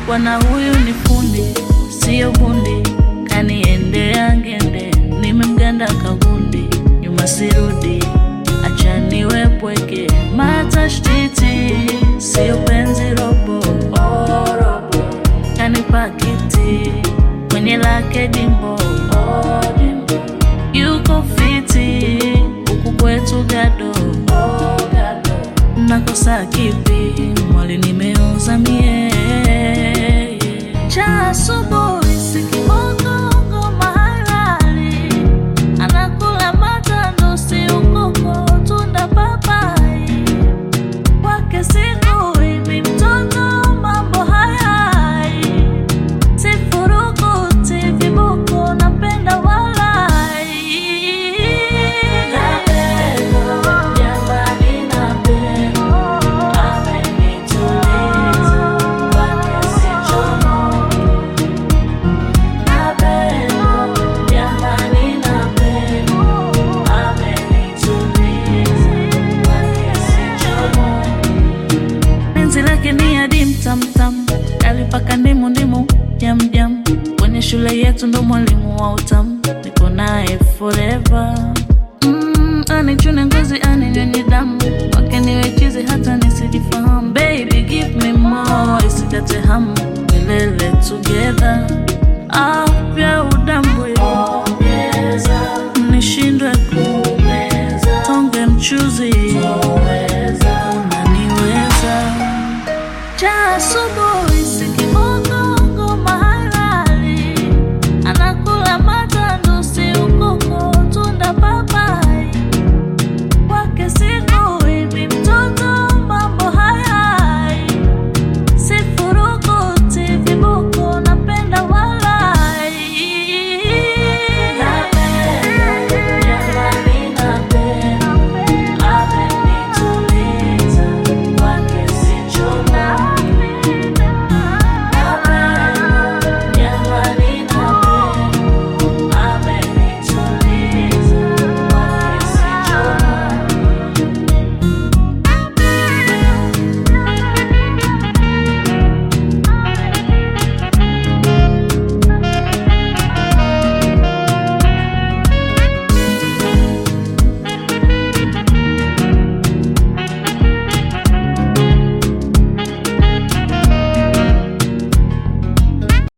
bwana huyu ni fundi, sio bundi, kaniendea ngende, nimemganda kagundi, nyuma sirudi, acha niwe pweke, matashtiti, sio penzi robo, oh, robo, kanipa kiti kwenye lake dimbo, oh, dimbo, yuko fiti huku kwetu gado, oh, gado, nakosa kipi mwali nimeoza mie cha asubuhi sikibongo ngoma halali anakula matando si ukoko tunda papai kwake siku hivi mtoto mambo hayai sifurukuti viboko napenda walai jamani napenda amenituliza kwake sichomoki napenda jamani napenda amenituliza kwake sichomoki penzi lake ni adim tamtam alipaka ndimu ndimu jam jam kwenye shule yetu ndo mwalimu wa utamu niko naye forever mm, anichune ngozi aninyonye damu wake niwe chizi hata nisijifahamu baby give me more isikate hamu milele together ah,